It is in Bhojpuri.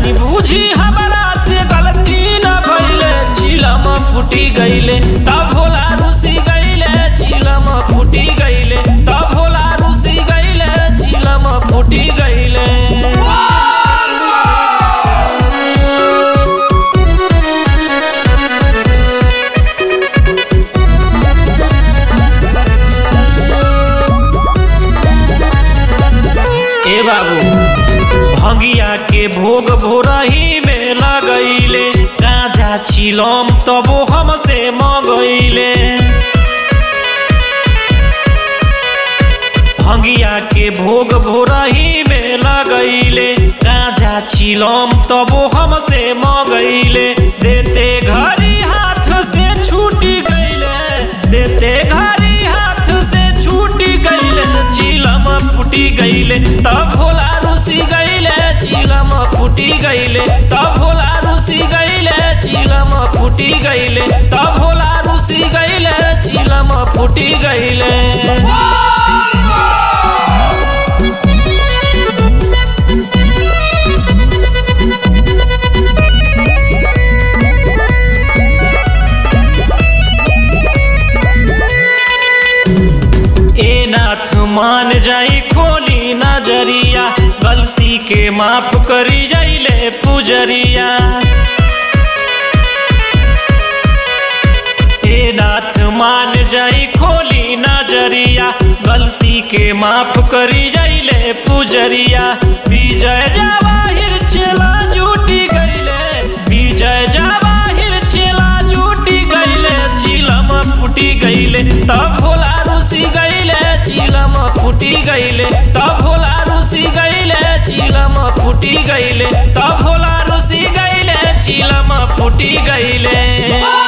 जानी बूझी हमारा से गलती न भइले चिलम फूटी गइले तब भोला रुसी गइले चिलम फूटी गइले तब भोला रुसी गइले चिलम फूटी गइले ए बाबू भंगिया के भोग भोरही में लगैले गाजा छिलम तबो हमसे मगैले भंगिया के भोग भोरही में लगैले गाजा छिलम तबो हमसे मगैले देते घरी हाथ से छूटी गइले देते घरी हाथ से छूटी गइले चिलम फूटी गइले तब भोला रुसी गइले चिलम फूटी गइले तब भोला रुसी गइले चिलम फूटी गइले तब भोला रुसी गइले चिलम फूटी गइले ए नाथ मान जाई खोली नजरिया गलती के माफ करी जाइले पुजरिया ए नाथ मान जाई खोली नजरिया गलती के माफ करी जाइले पुजरिया विजय जवाहिर चला जूटी गइले विजय जवाहिर चला जूटी गइले चिलम फूटी गइले तब भोला रुसी गइले चिलम फूटी गइले तब भोला रुसी गइले चिलम फूटी गइले तब भोला रुसी गइले चिलम फूटी गइले